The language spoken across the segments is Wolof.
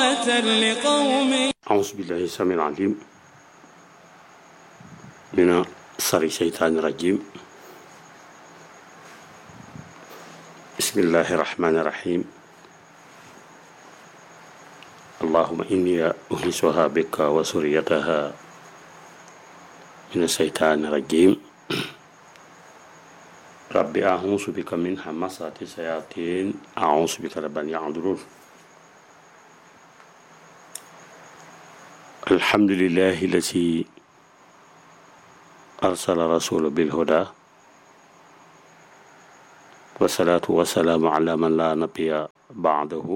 رحمة لقوم أعوذ بالله السميع العليم من شر الشيطان الرجيم بسم الله الرحمن الرحيم اللهم إني أهلسها بك وسريتها من الشيطان الرجيم رب أعوذ بك من همسات الشياطين أعوذ بك رب أن يحضرون الحمد لله الذي أرسل رسول بالهدى والصلاة والسلام على من لا نبي بعده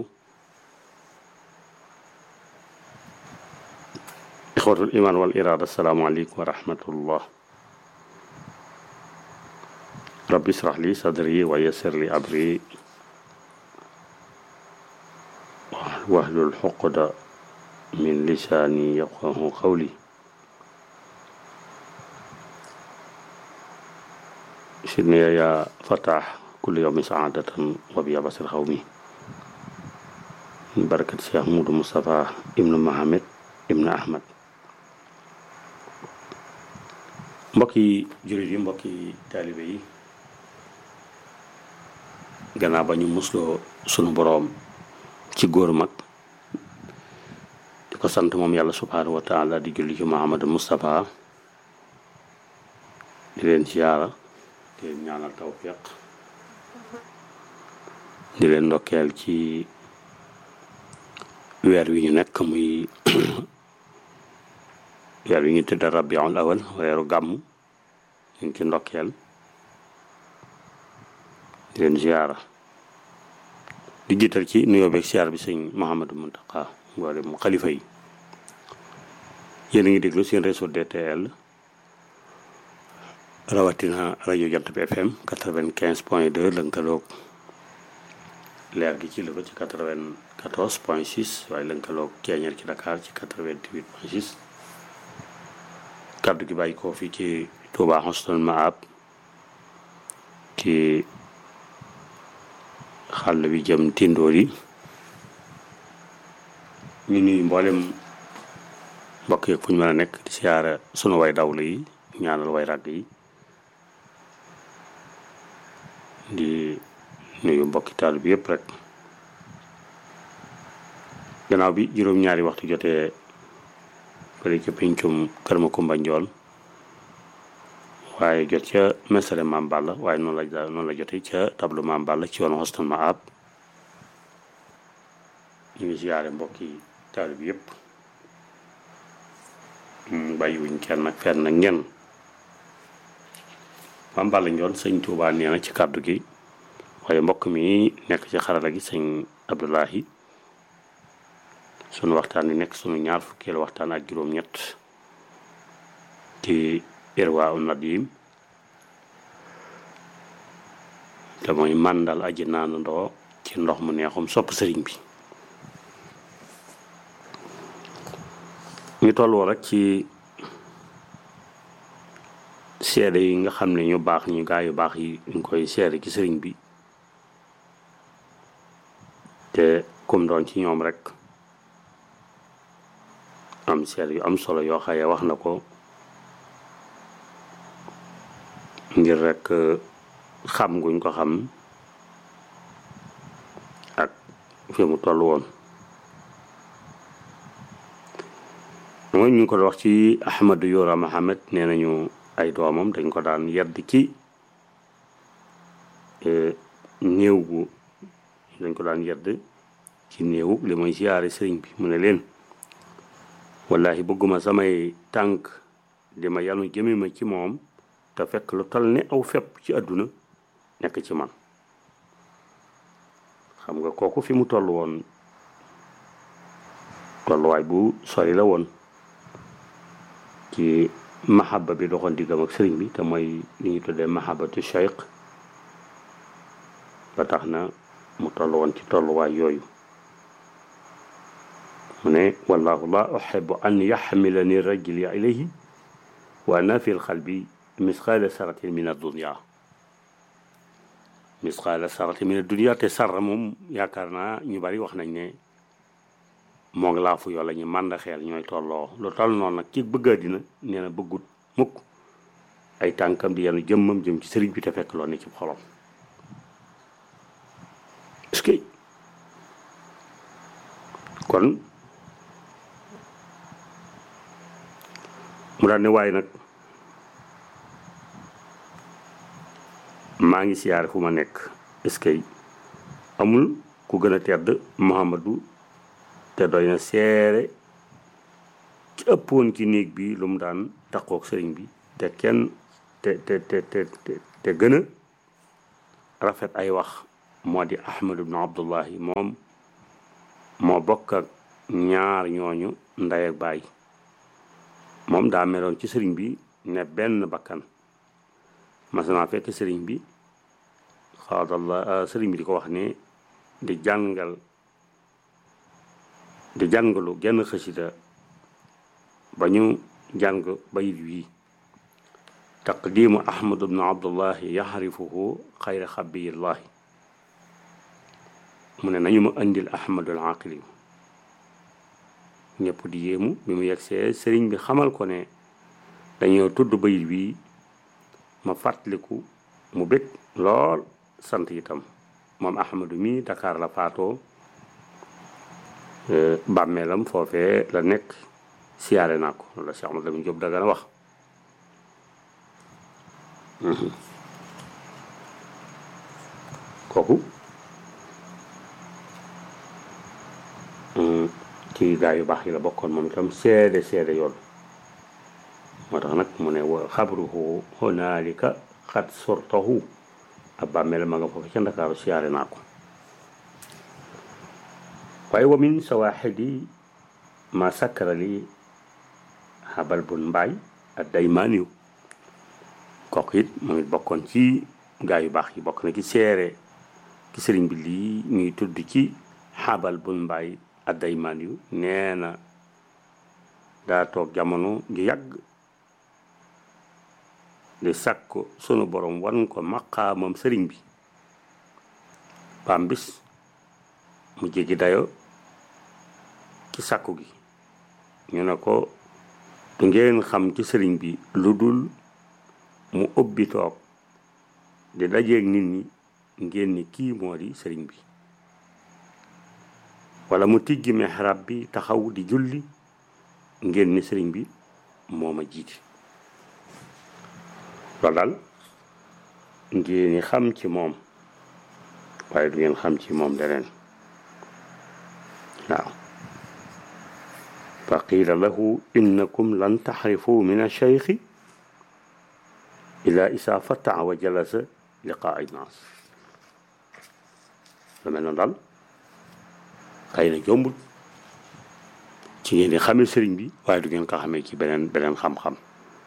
إخوة الإيمان والإرادة السلام عليكم ورحمة الله رب اشرح لي صدري ويسر لي أمري واحلل الحقد من لساني يفقه قولي سيدنا يا فتح كل يوم سعادة وبيابس القومي من بركة الشيخ مود مصطفى ابن محمد ابن أحمد mbokki jullit yi mbokki taalibe yi gannaaw ba ñu musloo sunu boroom ci góor mag di ko sant moom yàlla subhaanahu wa taala di julli ci Muhammadu Moustapha di leen siyaara di leen ñaanal tawfiq di leen ndokkeel ci weer wi ñu nekk muy weer wi ñu tëdd rabiul awal weeru gàmm ñu ngi ci ndokkeel di leen ziyaara di jiital ci nuyoo beeg siyaar bi sëñ Mouhamadou Mountakha mboole mu xalifa yi yéen a ngi déglu seen réseau DTL rawatina rajo Jant bi FM quatre-vingt-quinze point deux lënkaloog leer gi ci Louga ci quatre-vingt-quatorze point six waaye lënkaloog Ceeñeer ci Dakar ci quatre-vingt-huit point six kàddu gi bàyyi koo fii ci Touba Husnul Maab ci xàll bi jëm tindoor yi ñu nuyu mboolem mbokk yeeg fu ñu mën a nekk di siyaara sunu way dawlu yi ñaanal way ràgg yi di nuyu mbokki taal bi yëpp rek gannaaw bi juróom-ñaari waxtu jotee fële ca pincum kër ma kumba njool waaye jot ca mesale maam Balla waaye noonu la noonu la jotee ca tableau maam Balla ci yoonu Husnul Maab ñu ngi siyaare mbokki taal bi yëpp bàyyiwuñ kenn ak fenn ak ñenn maam Balla njool sëñ Tuubaa nee na ci kàddu gi waaye mbokk mi nekk ci xarala gi sëñ Abdoulahi sunu waxtaan wi nekk sunu ñaar fukkeelu waxtaan ak juróom-ñett ci irwaa u nadim te mooy màndal aji naanandoo ci ndox mu neexum sopp sëriñ bi ñu tolloo rek ci seede yi nga xam ne ñu baax ñu gaa yu baax yi ñu koy seede ci sëriñ bi te kum doon ci ñoom rek am seede yu am solo yoo xaye wax na ko ngir rek xam guñ ko xam ak fi mu toll woon mooy ñu ngi ko wax ci Ahmadu Yora Mohamed nee nañu ay doomam dañ ko daan yedd ci néew gu dañ ko daan yedd ci néew li mooy siyaare sëriñ bi mu ne leen wallahi bëgguma samay tànk di ma yanu jëme ma ci moom te fekk lu tal ne aw fepp ci àdduna nekk ci man xam nga kooku fi mu toll woon tolluwaay bu sori la woon ci mahaba bi doxoon diggam ak sëriñ bi te mooy li ñu tuddee mahabatu cheikh ba tax na mu toll woon ci tolluwaay yooyu mu ne wallahu la uxibu an yaxmilani rajuli ilayhi wa ana fi lxalbi misqaala saratin min addunia misqaala saratin min addunia te sarra moom yaakaar naa ñu bari wax nañ ne moo ngi laafu yoo la ñu màndaxeel ñooy tolloo lu toll noonu nag ci bëgg àddina nee na bëggut mukk ay tànkam di yenu jëmmam jëm ci sëriñ bi te fekk loo ne ci xolom est-ce que kon mu daal ne waaye nag maa ngi siyaare fu ma nekk est-ce que amul ku gën a tedd Muhammadu te doy na seere ci ëppoon ci néeg bi lu mu daan takkook sëriñ bi te kenn te te te te te gën a rafet ay wax moo di Ahmad ibnu Abdullahi moom moo bokk ak ñaar ñooñu ndey ak baay moom daa meloon ci sëriñ bi ne benn bakkan mas naa fekk sëriñ bi xaadallah sëriñ bi di ko wax ne di jàngal di jàngalu genn xësida ba ñu jàng bayit wi taqdimu ahmad ibnu abdullahi yaxrifuhu xayra xabiyillahi mu ne nañu ma indil ahmadul aqili ñëpp di yéemu bi mu yegsee sëriñ bi xamal ko ne dañoo tudd bayit wi ma fàttaliku mu bég lool sant itam moom ahmadu mi Dakar la faatoo bàmmeelam foofee la nekk siyaare naa ko loolu la Cheikh Ahmad Lamine Diop Dagana wax kooku ci gaa yu baax yi la bokkoon moom itam seede seede yoon moo tax nag mu ne wa xabruhu honaalika xat sortahu ab bàmmeel ma nga foofu ca Ndakaaru siyaare naa ko waaye wa min sawaaxidi ma sakkara li xabal bun mbaay ak daymaaniyu kooku it moom it bokkoon ci gaa yu baax yi bokk na ci seere ki sëriñ bi lii ñuy tudd ci xabal bun mbaay ak daymaaniyu nee na daa toog jamono ju yàgg di sàkk sunu borom wan ko maqaamam sëriñ bi pam bis mu jéggi dayo ci sàkku gi ñu ne ko du ngeen xam ci sëriñ bi lu dul mu ubbi toog di dajeeg nit ñi ngeen ni kii moo di sëriñ bi wala mu tijji mihrab bi taxaw di julli ngeen ni sëriñ bi moo ma jiite loolu daal ngeen xam ci moom waaye du ngeen xam ci moom leneen waaw fa qiila lahu innakum lan taxrifu min alcheikhi ila isa fataa wa jalasa liqaa naas lu mel noonu daal xëy na jombul ci ngeen di xamee sëriñ bi waaye du ngeen ko xamee ci beneen beneen xam-xam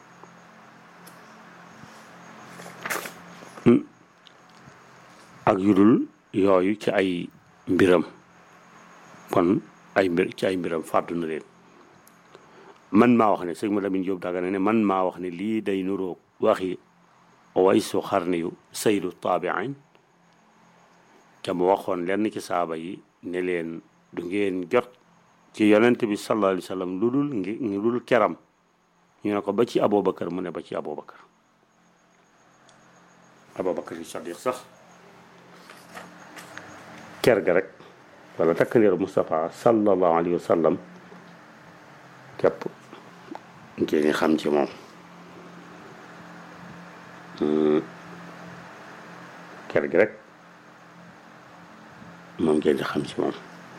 ak yudul yooyu ci ay mbiram kon ay mbir ci ay mbiram fàddu na leen man maa wax ne sëñ ma Lamin Jóob Dagana ne man maa wax ne lii day nuroog waxi waysu xarni yu saydu taabiin te mu waxoon lenn ci saaba yi ne leen du ngeen jot ci yonent bi sallallahu alayhi wa sallam lu dul ngi lu dul keram ñu ne ko ba ci Aboubacar mu ne ba ci Aboubacar Aboubacar yi Sadiq sax ker ga rek wala takkandeeru Moustapha sallallahu alayhi wa sallam képp ngeen xam ci moom ker gi rek moom ngeen di xam ci moom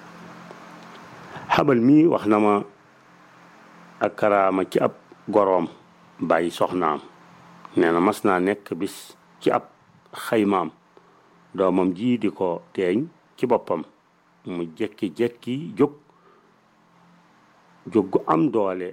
xabal mii wax na ma ak karaama ci ab goroom bàyyi soxnaam nee na mas naa nekk bis ci ab xaymaam doomam ji di ko teeñ ci boppam mu jekki-jekki jóg jóg gu am doole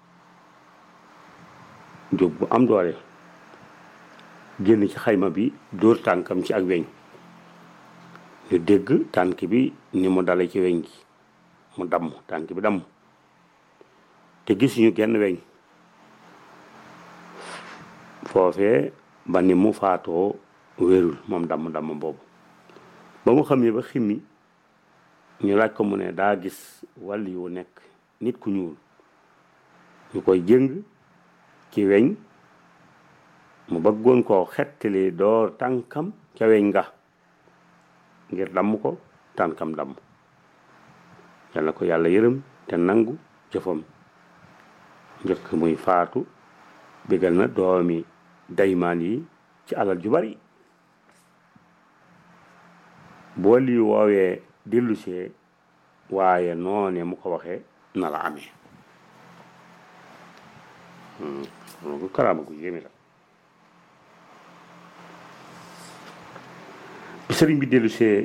jóg gu am doole génn ci xayma bi dóor tànkam ci ak weñ ñu dégg tànk bi ni mu dale ci weñ gi mu damm tànk bi damm te gisuñu genn weñ foofee ba ni mu faatoo wérul moom damm damm boobu ba mu xam ne ba ximmi ñu laaj ko mu ne daa gis wàll yu nekk nit ku ñuul ñu koy jëng ci weñ mu bëggoon koo xettali door tànkam ca weñ nga ngir damm ko tànkam damm yal na ko yàlla yërëm te nangu jëfam njëkk muy faatu bégal na doomi daymaan yi ci alal ju bari boo lii woowee dellusee waaye noone mu ko waxee na la amee loolu karaama gu yéeme la bi sëriñ bi dellusee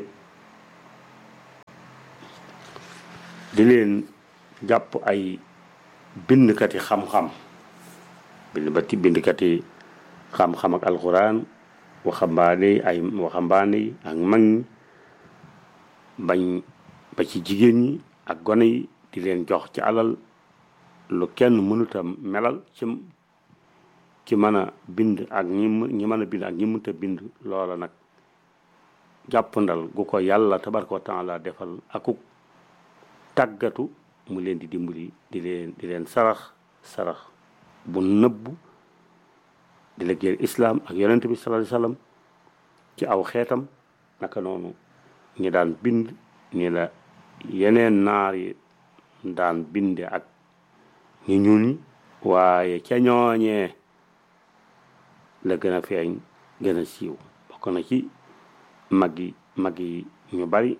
di leen jàpp ay bindkati xam-xam bind ba ti bindkati xam-xam ak alxuraan waxambaane yi ay waxambaane yi ak mag ñi bañ ba ci jigéen ñi ak gone yi di leen jox ci alal lu kenn mënuta melal ci ci mën a bind ak ñi ñi mën a bind ak ñi mënta bind loola nag jàppandal gu ko yàlla tabaraka wa taala defal akuk tàggatu mu leen di dimbali di leen di leen sarax sarax bu nëbbu di liggéeyal islaam ak yonent bi sallallahu alayhi wasallam ci aw xeetam naka noonu ñi daan bind ni la yeneen naar yi daan binde ak ñu ñuul ñi waaye ca ñooñee la gën a feeñ gën a siiw bokk na ci mag yi mag yi ñu bari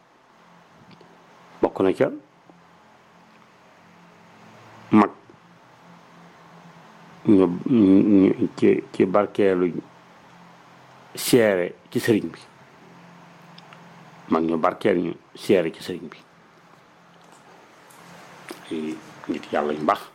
bokk na ca mag ñu ñu ci ci barkeelu seere ci sëriñ bi mag ñu barkeel ñu seere ci sëriñ bi ay nit yàlla ñu baax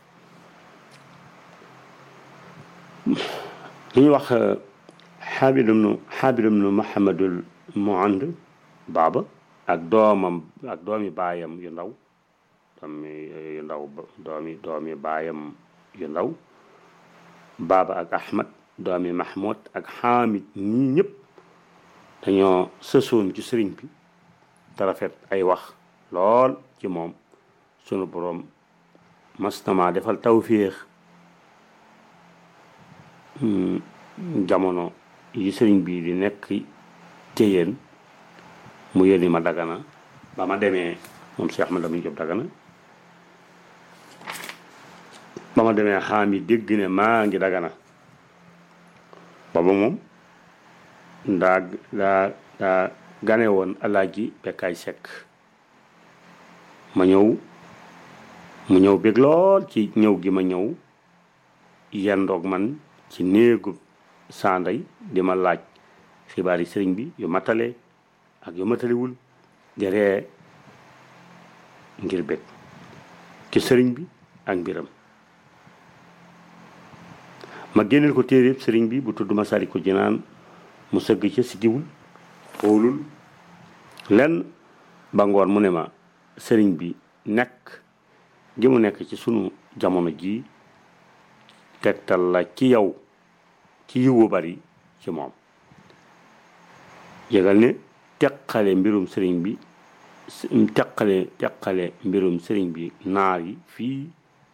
li ñuy wax xaabir ibnu xaabir ibnu mahamadul muand baaba ak doomam ak doomi baayam yu ndaw doomi yu ndaw doomi doomi baayam yu ndaw baaba ak ahmad doomi mahmoud ak xaamid ñii ñëpp dañoo sësoon ci sëriñ bi te rafet ay wax lool ci moom sunu boroom mastama defal tawféex jamono yi sëriñ bi di nekk ci yéen mu yónni ma dagana ba ma demee moom Cheikh Ahmad Lamine Diop dagana ba ma demee xaam yi dégg ne maa ngi dagana booba moom daa daa daa gane woon alaaji bekkaay sekk ma ñëw mu ñëw bég lool ci ñëw gi ma ñëw yendoog man ci néegu sanday di ma laaj xibaar yi sëriñ bi yu matale ak yu matalewul di ree ngir bég ci sëriñ bi ak mbiram ma génneel ko téere sëriñ bi bu tudd Masaalikul Jinaan mu sëgg ca si diwul xoolul lenn ba ngoon mu ne ma sëriñ bi nekk gi mu nekk ci sunu jamono ji tegtal la ci yow ci yiwu bari ci moom yëgal ne teqale mbirum sëriñ bi teqale teqale mbirum sëriñ bi naar yi fii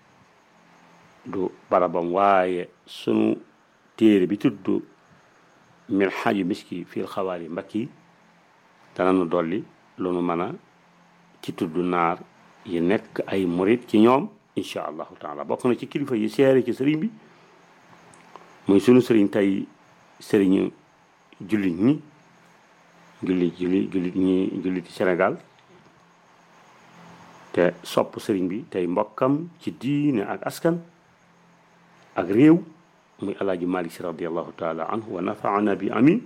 du barabam waaye sunu téere bi tudd min xaaju miski fil xawaari mbakki dana nu dolli lu nu mën a ci tudd naar yi nekk ay murit ci ñoom incha allahu taala bokk na ci kilifa yi seere ci sëriñ bi muy sunu sëriñ tey sëriñu jullit ñi jullit jullit jullit ñi jullit ci Sénégal te sopp sëriñ bi tey mbokkam ci diine ak askan ak réew muy alaaji Malik si radiallahu taala anhu wa nafaana bi amin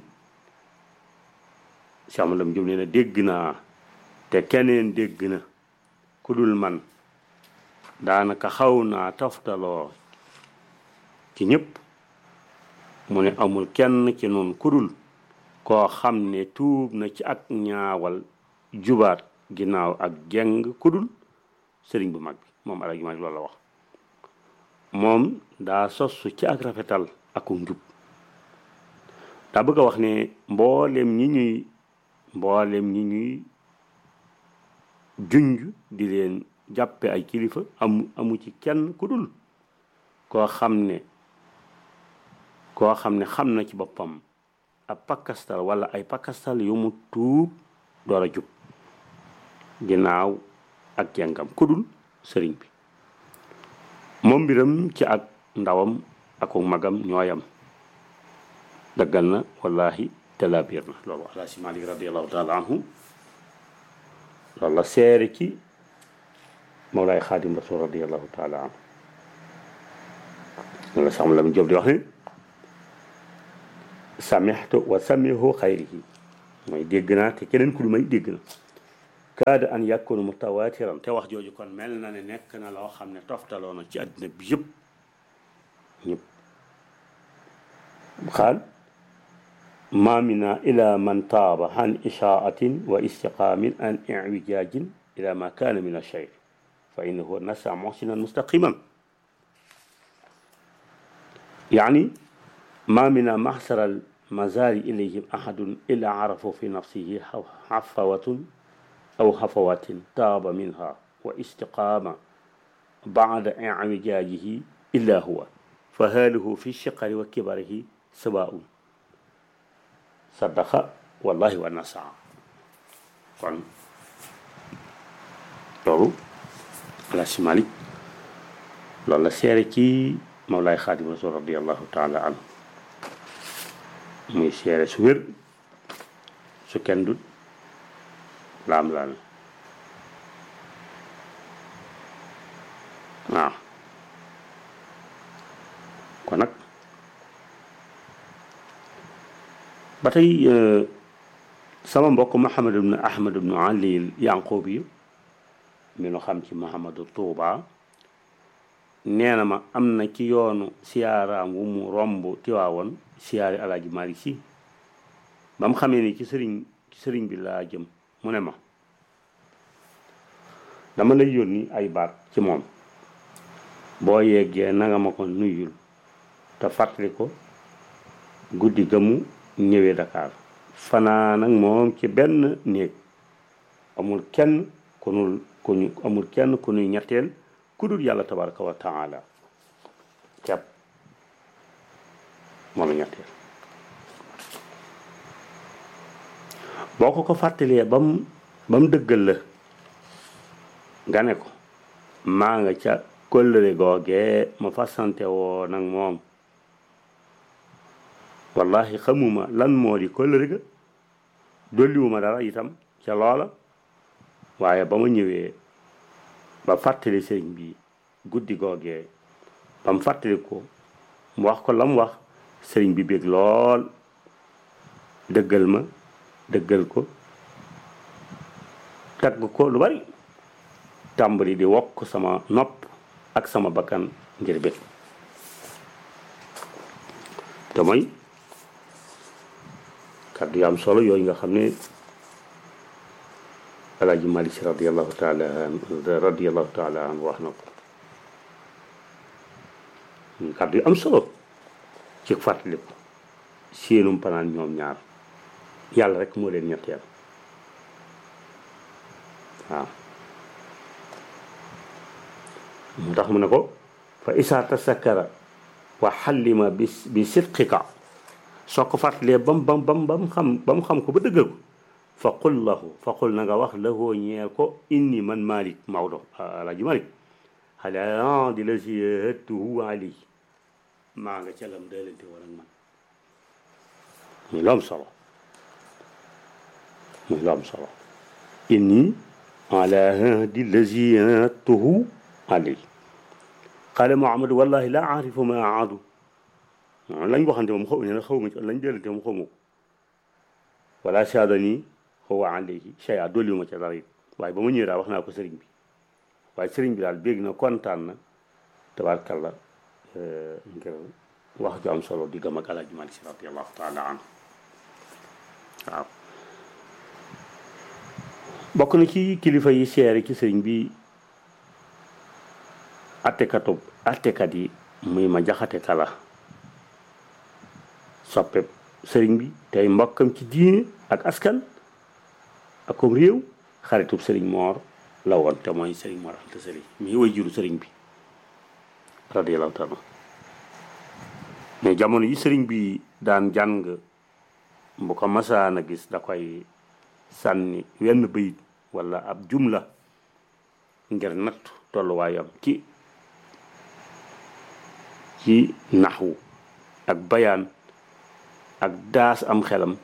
si amalam jëm nee na dégg naa te keneen dégg na ku dul man daanaka xaw naa toftaloo ci ñëpp mu ne amul kenn ci noonu ku dul koo xam ne tuub na ci ak ñaawal jubaat ginnaaw ak jeng ku dul sëriñ bu mag bi moom alaaji Malik loolu la wax moom daa sosu ci ak rafetal ak njub daa bëgg a wax ne mboolem ñi ñuy mboolem ñi ñuy junj di leen jàppe ay kilifa amu amu ci kenn ku dul koo xam ne koo xam ne xam na ci boppam ab pakastal wala ay pakastal yu mu tuub door a jub ginnaaw ak jàngam ku dul sëriñ bi moom mbiram ci ak ndawam ak magam ñooyam daggal na wallahi talabiir na loolu alaasi malik radiallahu taala anhu loolu la seere ci mawlaay xaadim rasul radiallahu taala anhu loolu la sax la mu job di wax ne samixtu wa samihu xayrihi mooy dégg naa te keneen ku du may dégg na kaada an yakunu mutawatiran te wax jooju kon mel na ne nekk na loo xam ne toftaloo na ci àddina bi yëpp ñëpp xaal ma mina ila man taaba an ishaatin wa istiqaamin an iwijajin ila ma kaana min alcheyr fa innahu nasa muhsinan mustaqiman يعني ما من محسر المزار إليهم أحد إلا عرفوا في نفسه حفوة أو حفوات تاب منها واستقام بعد اعوجاجه إلا هو فهاله في الشقر وكبره سواء صدق والله ونسع kon loolu ala si Malik loolu la seere ci Mawlaay Xaadim Rasul radiallahu taala anhu muy seere su wér su kenn dut laam laal waaw kon nag ba tey sama mbokk Muhammad ibnu Ahmad ibnu Ali Yanqoob yi mi nu xam ci Muhammadu Tuuba nee na ma am na ci yoonu siyaaraam wu mu romb tiwaawoon siyaari alaaji Maalik Si ba mu xamee ni ci sëriñ ci sëriñ bi laa jëm mu ne ma dama lay yónni ay baat ci moom boo yeggee nanga ma ko nuyul te fàttali ko guddi ga mu ñëwee Dakar fanaan ak moom ci benn néeg amul kenn ku nu ku ñu amul kenn ku nuy ñetteel ku dul yàlla tabaraka wa taala kepp moom la ñetteel boo ko ko fàttalee ba mu ba mu dëggal la nga ne ko maa nga ca kóllëre googee ma fasante woo nag moom wallahi xamuma lan moo di kóllëre ga dolliwuma dara itam ca loola waaye ba ma ñëwee ba fàttali sëriñ bi guddi googee ba mu fàttali ko mu wax ko la mu wax sëriñ bi bég lool dëggal ma dëggal ko tagg ko lu bari tàmbali di wokk sama nopp ak sama bakkan ngir bég te mooy kàddu yu am solo yooyu nga xam ne alaaji Malik Si radiallahu taala an radiallahu taala an wax na ko kàddu yu am solo ci fàttaliku seenum panaan ñoom ñaar yàlla rek moo leen ñetteel waaw mu tax mu ne ko fa isaa tasakkara wa xallima bi bi sidqika soo ko fàttalee bam bam bam bam xam ba mu xam ko ba dëggal ko fa qul lahu fa qul na nga wax lahoo ñeel ko inni man malik Maodo alaaji malik xalaa di la si hëttuhu ali maa nga ca lam daalante war ak man muy lu am solo muy lu am solo inni ala hadi lazi hëttuhu ali qaala Muhammad wallahi la aarifu ma aadu lañ waxante moom xaw ne xaw ma ci lañ daalante moom xaw ma ko wala saada nii huwa alayhi shay'a dolliwu ma ca dara it waaye ba ma ñëwee daal wax naa ko sëriñ bi waaye sëriñ bi daal bégg na kontaan na tabaarkalla ngir wax ju am solo di gëm ak Alaaji Maalik Si radiyallahu taala anhu waaw bokk na ci kilifa yi seere ci sëriñ bi attekatu attekat yi muy ma jaxate kala soppe sëriñ bi tey mbokkam ci diine ak askan ak comme réew xaritub sëriñ moor la woon te mooy sëriñ Mor Anta Sali mii way juru sëriñ bi radiyallahu taala mais jamono yi sëriñ bi daan jàng bu ko masaan a gis da koy sànni wenn bayit wala ab jumla ngir natt tolluwaayam ci ci naxwu ak bayaan ak daas am xelam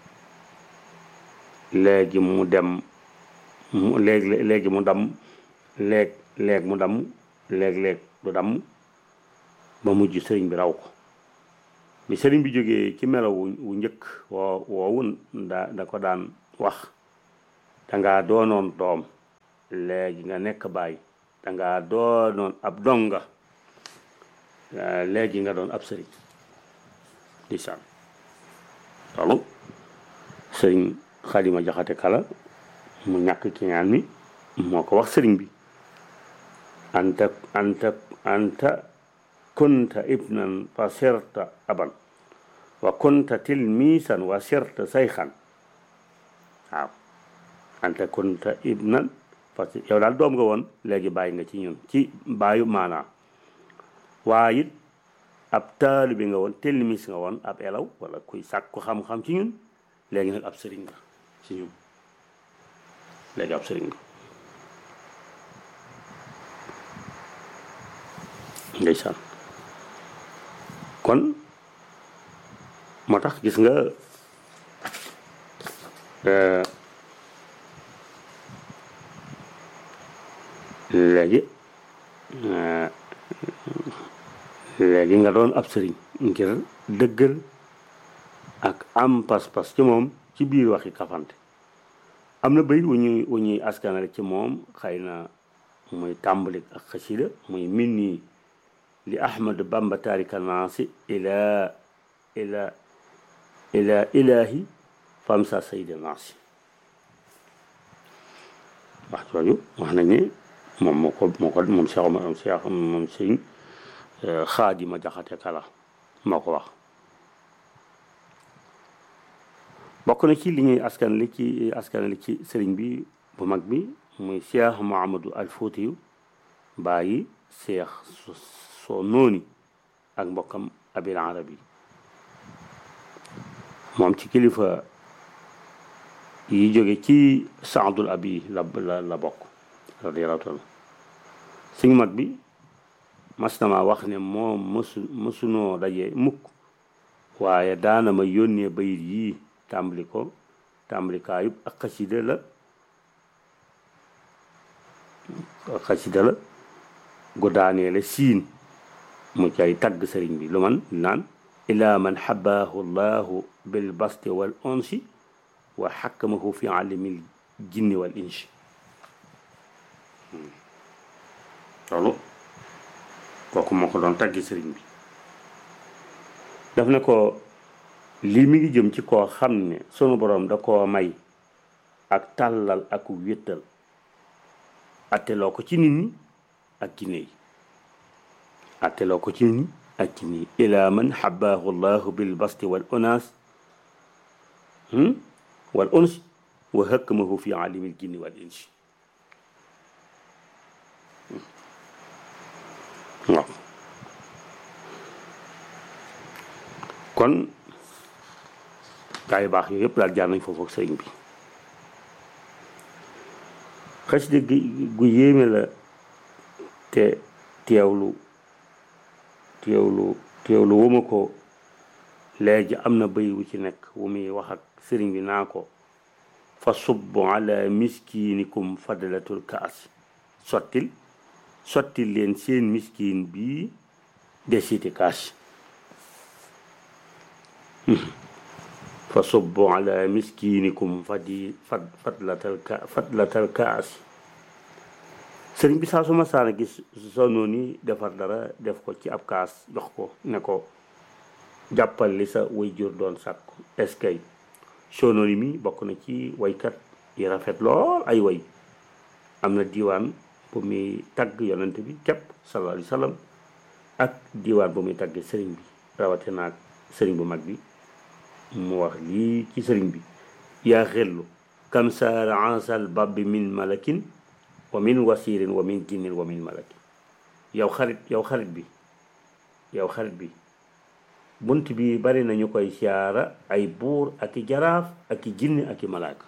léegi mu dem mu léegi léegi mu dam léeg léeg mu dam léeg-léeg du dam ba mujj sëriñ bi raw ko bi sëriñ bi jógee ci melaw wu njëkk woo woowu da da ko daan wax danga doonoon doom léegi nga nekk baay danga doonoon ab donga léegi nga doon ab sëriñ di saan loolu sëriñ xalima jaxate kala mu ñàkk ki ñaan mi moo ko wax sëriñ bi anta anta anta kunta ibnan fa sirta aban wa kunta tilmisan wa sirta sayxan waaw anta kunta ibnan parce que yow daal doom nga woon léegi bàyyi nga ci ñun ci bàyyu maanaa waaye it ab taalibe nga woon tilmis nga woon ab elaw wala kuy sàkku xam-xam ci ñun léegi nag ab sëriñ nga ci ñun léegi ab sëriñ nga ndeysaan kon moo tax gis nga léegi léegi nga doon ab sëriñ ngir dëggal ak am pas-pas ci moom ci biir waxi kafante am na bayit wu ñuy wu ñuy askanale ci moom xëy na muy tàmbalik ak xasida muy min nii li ahmad bamba tarika naasi ila ila ila ilahi famsa sayda naasi wax jooju wax nañ ne moom moo ko moo ko moom Cheikh moom Cheikh moom sëñ xaadima jaxate kala moo ko wax bokk na ci li ñuy askan li ci askan li ci sëriñ bi bu mag bi muy Cheikh Mouhamadou al Foutiyu bàyyi Cheikh soo nooni ak mbokkam abil arabi moom ci kilifa yi jóge ci saadul abi la la la bokk radiyallahu taala suñu mag bi mas na ma wax ne moom mësu mësunoo daje mukk waaye daana ma yónnee bayit yii tàmbali ko tàmbalikaayub ak xasida la ak xasida la gu daanee la siin mu cay tagg sëriñ bi lu man naan ila man xabaahu llahu bil basti wal onsi wa xakkamahu fi alimil jinni wal insi loolu kooku moo ko doon taggi sëriñ bi daf ne ko lii mi ngi jëm ci koo xam ne sunu boroom da koo may ak tàllal ak wéttal atteloo ko ci nit ñi ak jinne yi atteloo ko ci nit ñi ak jinne yi ila man xabaahu llahu bil basti wal onas wal uns wa hakkamahu fi alimil jinni wal insi waaw kon gaa yu baax yooyu yëpp daal jaar nañ foofu ak sëriñ bi xasida gi gu yéeme la te teewlu teewlu teewlu wuma ko léegi am na bëy wu ci nekk wu muy wax ak sëriñ bi naa ko fa subbu ala miskinikum fadlatul kaas sottil sottil leen seen miskin bii desiti kaas fa subbu ala miskinikum fadi fad fadlatal ka fadlatal kaas sëriñ bi saa su ma saana gis sonoo ni defar dara def ko ci ab kaas jox ko ne ko jàppal li sa way jur doon sàkku eskay sonori mi bokk na ci waykat yi rafet lool ay way am na diiwaan bu muy tagg yonent bi képp sallallahu alayhi wa sallam ak diiwaan bu muy tagg sëriñ bi rawate naag sëriñ bu mag bi mu wax lii ci sëriñ bi yaa xellu kam saara ansal babbi min malakin wa min wasirin wa min jinnin wa min malaki yow xarit yow xarit bi yow xarit bi bunt bi bari nañu koy siyaara ay buur ak i jaraaf ak i jinni ak i malaaka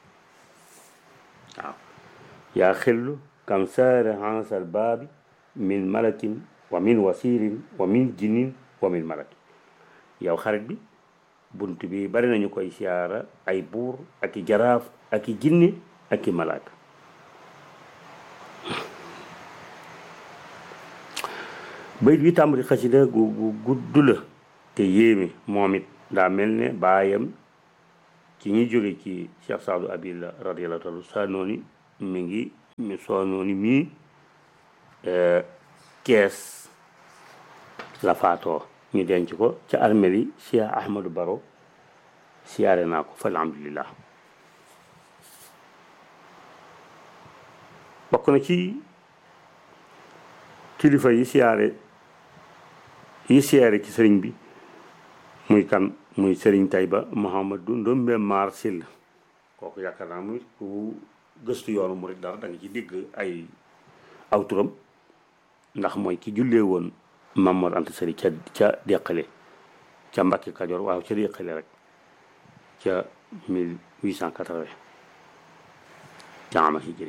waaw yaa xillu kam saare hansal baabi min malakin wa min wasirin wa min jinnin wa min malaki yow xarit bi bunt bi bari nañu koy siyaara ay buur ak i jaraaf ak i jinni ak i malaaka bayit bi tàmbali xasida gu gu gudd la te yéeme moom it daa mel ne baayam ci ñi jóge ci Cheikh Saadu Abil radiyallahu taala Sanooni mi ngi mi Sanooni mii kees la faatoo ñu denc ko ca armeli Cheikh Ahmadou Baro siyaare naa ko fa alhamdulillah bokk na ci kilifa yi siyaare yi siyaare ci sëriñ bi muy kan muy sëriñ Tayba Mouhamadou Ndombe Mar Sill kooku yaakaar naa muy ku gëstu yoonu murid dara da nga ci dégg ay aw turam ndax mooy ki jullee woon Mamor Anta Sali ca ca deqale ca Mbàkke Kajoor waaw ca deqale rek ca 1880 ca ama hijri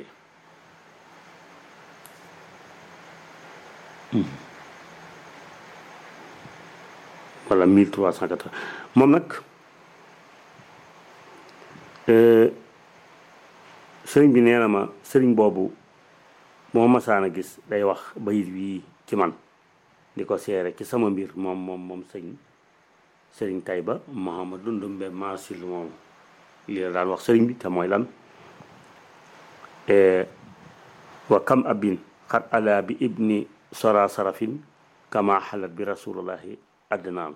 wala 1380 moom nag sëriñ bi nee na ma sëriñ boobu moo masaan a gis day wax bayit wii ci man di ko seere ci sama mbir moom moom moom sëñ sëriñ Tayba Mouhamadou Ndumbe Maasil moom lii la daan wax sëriñ bi te mooy lan wa kam abin xat ala bi ibni sora sarafin kama xalat bi rasulullahi addinaam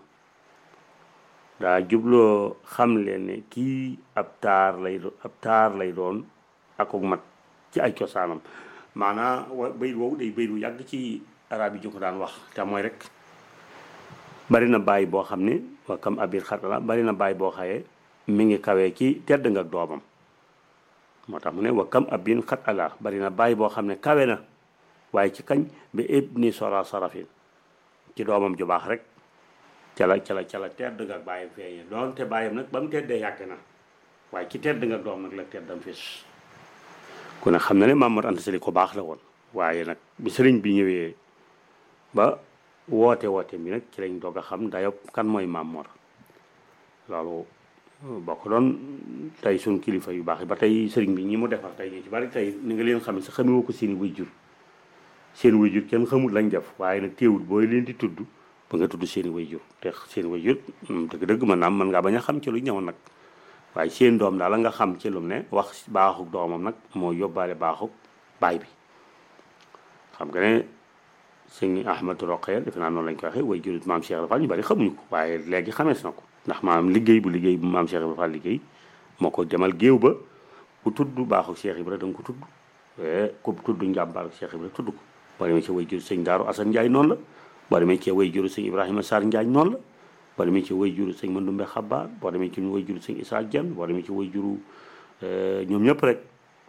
daa jubloo xam leen ne kii ab taar lay doon ab taar lay doon akuk mat ci ay cosaanam maanaa wa bayit woowu day bayit wu yàgg ci arab yi ñu ko daan wax te mooy rek bari na bàyyi boo xam ne wa kam abir xatala bari na bàyyi boo xaye mi ngi kawee ci tedd nga ak doomam moo tax mu ne wa kam abin xat ala bari na bàyyi boo xam ne kawe na waaye ci kañ bi ibni sora sarafin ci doomam ju baax rek ca la ca la ca la tedd nga ak bàyyam feeñee doonte bàyyam nag ba mu teddee yàgg na waaye ci tedd nga ak doom nag la teddam fis ku ne xam na ne Maam Mor Anta Sali ko baax la woon waaye nag bi sëriñ bi ñëwee ba woote woote bi nag ci lañ doog a xam dayob kan mooy Maam Mor loolu bokk doon tey suñ kilifa yu baax yi ba tey sëriñ bi ñi mu defar tey ñu ci bari tey ni nga leen xam ne sa xamewoo ko seeni way jur seen way jur kenn xamul lañ def waaye nag teewul booy leen di tudd ba nga tudd seeni way jur te seeni way jur dëgg-dëgg mën naa mën ngaa bañ a xam ci lu ñëw nag waaye seen doom daal la nga xam ci lu ne wax baaxuk doomam nag moo yóbbaale baaxuk baay bi xam nga ne sëñ Ahmadou Roqee defe naa noonu lañ ko waxee way jur maam Cheikh Fall ñu bari xamuñu ko waaye léegi xamees na ko ndax maanaam liggéey bu liggéey bu maam Cheikh Fall liggéey moo ko demal géew ba ku tudd baaxuk Cheikh Ibra da nga ko tudd ku tudd njàmbaaru Cheikh Ibra tudd ko boo demee ci way jur sëñ Daaru Asan Njaay noonu la boo demee ci way juru sëñ Ibrahima Sarr Njaañ noonu la boo demee ci way juru sëñ Mandumbe Xabaar boo demee ci way juru sëñ Isaa Jan boo demee ci way juru ñoom ñëpp rek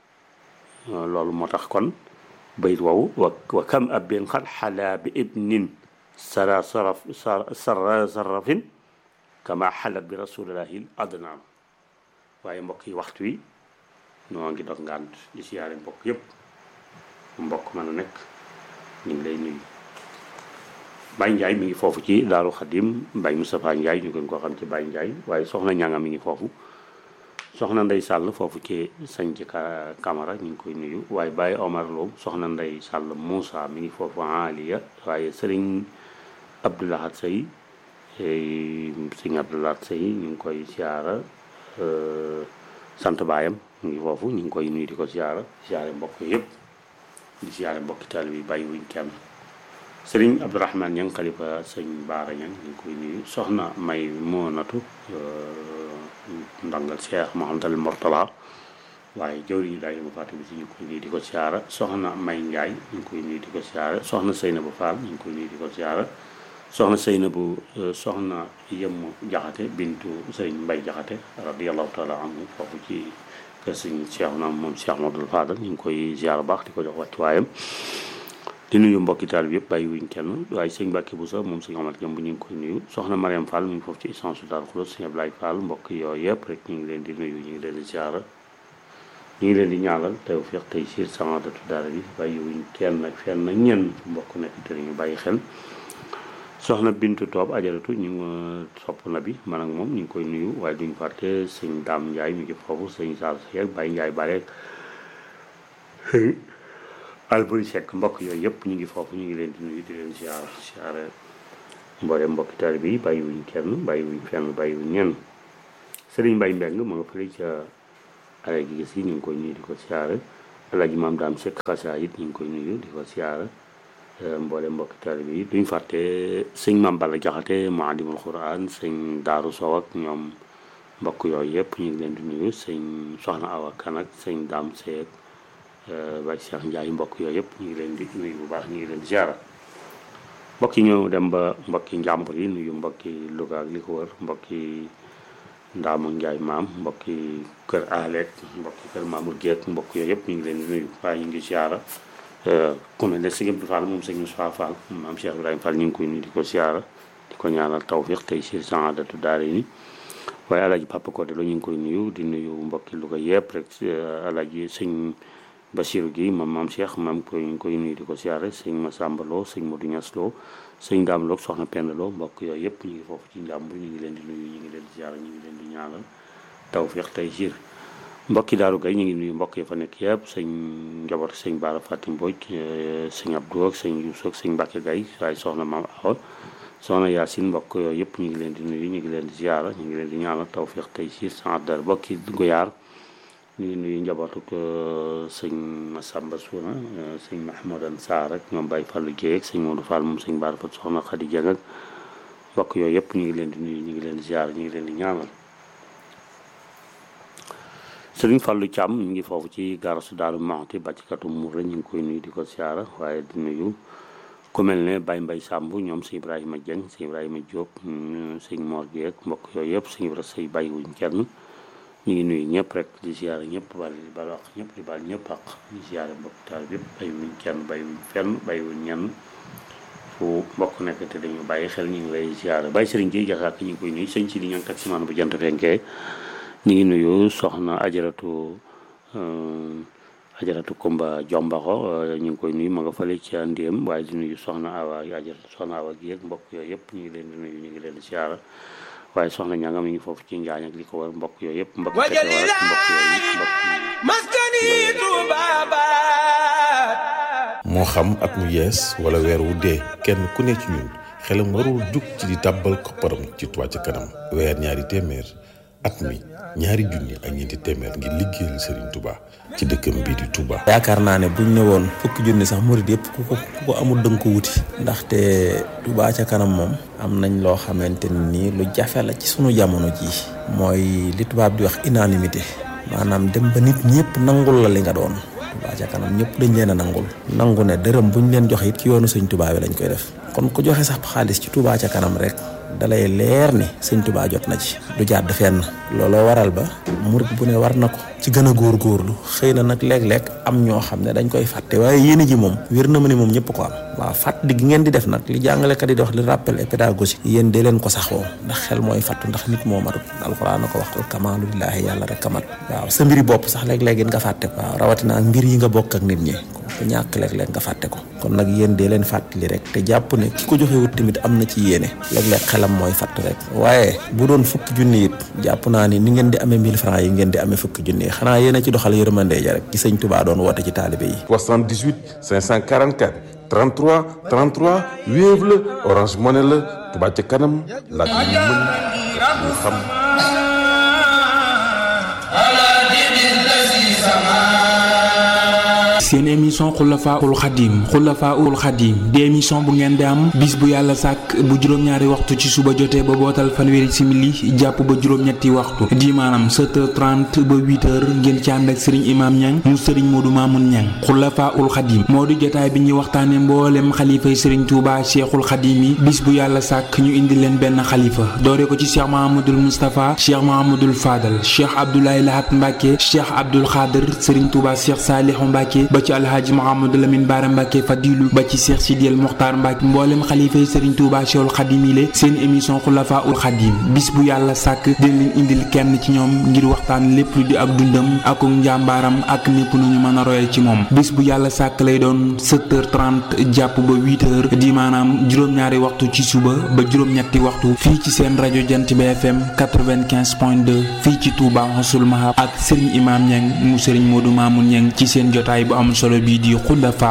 loolu moo tax kon bayit woowu wa wa kam abin xat xalaa bi ibnin sara saraf sara sarafin kama xalat bi rasulillahi adnaam waaye mbokk yi waxtu wi noo ngi dog ngànt di siyaare mbokk yëpp mbokk mën a nekk ñu ngi lay nuyu Baye Ndiaye mi ngi foofu ci Daaru Xadim Baye Moustapha Ndiaye ñu gën koo xam ci Baye Ndiaye waaye soxna ñanga mi ngi foofu soxna Ndey Sàll foofu ci sañ ci Camara ñu ngi koy nuyu waaye Baye Omar Lo soxna Ndey Sàll Moussa mi ngi foofu Aliya waaye sëriñ Abdoulahat Sey sëriñ Abdoulahat Sey ñu ngi koy siyaara sant baayam mu ngi foofu ñu ngi koy nuyu di ko siyaara siyaare mbokk yëpp di siyaare mbokki taalibe bi bàyyi wuñ kenn sëriñ Abdourahman ñang xalifa sëñ Baara ñang ñu ngi koy nuyu soxna may moonatu ndangal Cheikh Mouhamadal Mortala waaye jawriñu daay ma fàtte bi si ñu ngi koy nuyu di ko siyaara soxna may Njaay ñu ngi koy nuyu di ko siyaara soxna Seynabu Fall ñu ngi koy nuyu di ko siyaara soxna Seynabu soxna yëmm jaxate bintu sëriñ Mbay jaxate radiallahu taala anhu foofu ci kër sëñ Cheikh naam moom Cheikh Modou Fadal ñu ngi koy ziar baax di ko jox wàccuwaayam di nuyu mbokki taal bi yëpp bàyyi wuñ kenn waaye sëñ Mbàkke bu sa moom sëñ Omar Jëm bu ñu ngi koy nuyu soxna Mariam Fall mu ngi foofu ci essence su Daaru Xulos sëñ Ablaye Fall mbokk yooyu yëpp rek ñu ngi leen di nuyu ñu ngi leen di ziar ñu ngi leen di ñaanal tawfiq tey siir samadatu daara bi bàyyi wuñ kenn ak fenn ak ñenn mbokk nekk te ñu bàyyi xel soxna Bintu Toob ajaratu ñu ngi sopp na bi man ak moom ñu ngi koy nuyu waaye duñ fàtte sëñ Daam Njaay mi ngi foofu sëñ Saal Seck Baye Njaay Bare sëñ Alburi Seck mbokk yooyu yëpp ñu ngi foofu ñu ngi leen di nuyu di leen ziar ziar mboole mbokki taal bi bàyyi wuñ kenn bàyyi wuñ fenn bàyyi wuñ ñenn sëriñ Mbay Mbeng ma nga fële ca alay gi gis yi ñu ngi koy nuyu di ko siyaare alaaji maam daam sekk xasaa it ñu ngi koy nuyu di ko siyaare mboole mbokki taalibe yi duñ fàtte sëñ maam Balla Jaxate muallimul Quraan sëñ Daaru Sow ak ñoom mbokk yooyu yëpp ñu ngi leen di nuyu sëñ soxna Awa Kan ak sëñ daam seek bay Cheikh Njaay mbokk yooyu yëpp ñu ngi leen di nuyu bu baax ñu ngi leen di siyaare mbokk yi ñëw dem ba mbokki njàmbur yi nuyu mbokki Louga ak li ko wër mbokki Ndaama Njaay maam mbokki kër Aleek mbokki kër Mamour Guèye mbokk yooyu yëpp ñu ngi leen di nuyu waaye ñu ngi siyaara ku mel ne sëñ Abdou Fall moom sëñ Moussa Fall maam Cheikh Ibrahima Fall ñu ngi koy nuyu di ko siyaara di ko ñaanal tawfiq tey si saadatu daara ni waaye alaaji Papa Codé la ñu ngi koy nuyu di nuyu mbokki Louga yëpp rek alaaji sëñ Basiru gi moom maam Cheikh maam koy ñu ngi koy nuyu di ko siyaare sëñ Massamba Lo sëñ Modou Niass Lo sëñ Daam Lo soxna Penda Lo mbokk yooyu yëpp ñu ngi foofu ci njàmbur ñu ngi leen di nuyu ñu ngi leen di siyaare ñu ngi leen di ñaanal tawfiq tey siir mbokki daaru gay ñu ngi nuyu mbokk yi fa nekk yëpp sëñ njaboot sëñ Baara Fatim Mbodj sëñ Abdou ak sëñ Youssou ak sëñ Mbacke Gay waaye soxna maam Awa soxna Yaasin mbokk yooyu yëpp ñu ngi leen di nuyu ñu ngi leen di ziara ñu ngi leen di ñaanal tawfiq tey siir sans dara mbokki goyaar ñu ngi nuyu njabootuk sëñ Massamba Suuna sëñ Mahmoudan Sarr ak ñoom Baye Fallou Dieye ak sëñ Modou Fall moom sëñ Baara Fat soxna Khady Dieng ak mbokk yooyu yëpp ñu ngi leen di nuyu ñu ngi leen di ziara ñu ngi leen di ñaanal sëriñ Fallou Thiam ñu ngi foofu ci garasu Daaru Muxti bàccikatu muur la ñu ngi koy nuyu di ko siyaara waaye di nuyu ku mel ne Baye Mbay Samb ñoom sëñ Ibrahima Dieng sëñ Ibrahima Diop sëñ Mor Dieng mbokk yooyu yëpp sëñ Ibra Sëy bàyyi wuñ kenn ñu ngi nuyu ñëpp rek di siyaara ñëpp bal di bal wax ñëpp di bal ñëpp ak di siyaara mbokk taal yëpp bàyyi wuñ kenn bàyyi wuñ fenn bàyyi wuñ ñenn fu mbokk nekk te dañu bàyyi xel ñu ngi lay siyaara Baye Sëriñ Jiy Jaxaak ñu ngi koy nuyu sëñ si di ñoom taximaan bu jant fenkee ñu ngi nuyu soxna ajaratu ajaratu Kumba Jombaxo ñu ngi koy nuyu ma nga fële ci Ndéem waaye di nuyu soxna Awa ajaratu soxna Awa gi ak mbokk yooyu yëpp ñu ngi leen di nuyu ñu ngi leen di siyaara waaye soxna ñanga mi ngi foofu ci Njaañ ak li ko war mbokk yooyu yëpp mbokk mbokk yooyu mbokk moo xam at mu yees wala weer wu dee kenn ku ne ci ñun xelam warul jug ci di tàbbal kopparam ci Touba ca kanam weer ñaari téeméer at mi ñaari junni ak ñeenti téeméer ngir liggéeyal Serigne Touba ci dëkkam bii di Touba. yaakaar naa ne buñ ne woon fukki junni sax murid yëpp ku ko ku ko amul dënk ko wuti. ndaxte Touba ca kanam moom. am nañ loo xamante ni lu jafe la ci sunu jamono jii. mooy li tubaab di wax unanimité. maanaam dem ba nit ñëpp nangul la li nga doon. Touba ca kanam ñëpp dañ leen a nangul. nangu ne dërëm buñ leen joxe it ci yoonu sëñ Touba bi lañ koy def. kon ku joxe sax xaalis ci Touba ca kanam rek. dalay leer ni sëñ Touba jot na ci du jàdd fenn looloo waral ba murit bu ne war na ko ci gën a góorgóorlu xëy na nag léeg-léeg am ñoo xam ne dañ koy fàtte waaye yéene ji moom wér na ma ne moom ñëpp ko am waaw fàttali gi ngeen di def nag li jàngalekat yi di wax li rappel et pédagogie yéen dee leen ko saxoo ndax xel mooy fàttu ndax nit moo matut alxuraan na ko wax kamaalu lillaahi yàlla rek kamat waaw sa mbiri bopp sax léeg-léeg it nga fàtte ko waaw rawatina ak mbir yi nga bokk ak nit ñi ku ñàkk léeg-léeg nga fàtte ko kon nag yéen dee leen fàttali rek te jàpp ne ki ko joxe wut tamit am na ci yéene léeg-léeg xelam mooy fàtt rek waaye bu doon fukki junni it jàpp naa ni ni ngeen di amee 1000 francs yi ngeen di amee fukki junni yi xanaa yéen a ci doxal yërmande ja rek ci sëñ Touba doon woote ci taalibe yi 78 544 33 33 Wave la Orange Money la Touba ca kanam laaj yu mën ñu xam seen émission xulafaul xadim xulafaul xadim di émission bu ngeen di am bis bu yàlla sàkk bu juróom-ñaari waxtu ci suba jotee ba bootal fanweeri simili jàpp ba juróom-ñetti waxtu di maanaam 7h30 ba 8h ngeen ci ànd ak sëriñ imaam ñang mu sëriñ moodu maamun ñang xulafaul xadim moo di jotaay bi ñuy waxtaane mboolem xalifay sëriñ tuuba cheikhul xadim yi bis bu yàlla sàkk ñu indi leen benn xalifa doore ko ci cheikh mahamadul moustapha cheikh mahamadul fadal cheikh abdoulaye lahat mbàkke cheikh abdul xaadir sëriñ tuuba cheikh saalihu mbàkke ba ci alhaaji mahamadou lamin baara mbàkke fadilu ba ci cheikh sidiyel muxtaar mbàkke mboolem xalifay sëriñ tuuba cheikhul xadim yi le seen émission xulafaul xadim bis bu yàlla sàkk dina leen indil kenn ci ñoom ngir waxtaan lépp lu di ak dundam ak njàmbaaram ak népp nu ñu mën a roye ci moom bis bu yàlla sàkk lay doon 7h30 jàpp ba 8h di maanaam juróom-ñaari waxtu ci suba ba juróom-ñetti waxtu fii ci seen rajo jant bi FM 95.2 fii ci Touba Xasul Mahab ak Serigne Imam Niang mu Serigne Modou Mamoun Niang ci seen jotaay bu am solo bii di Xulafa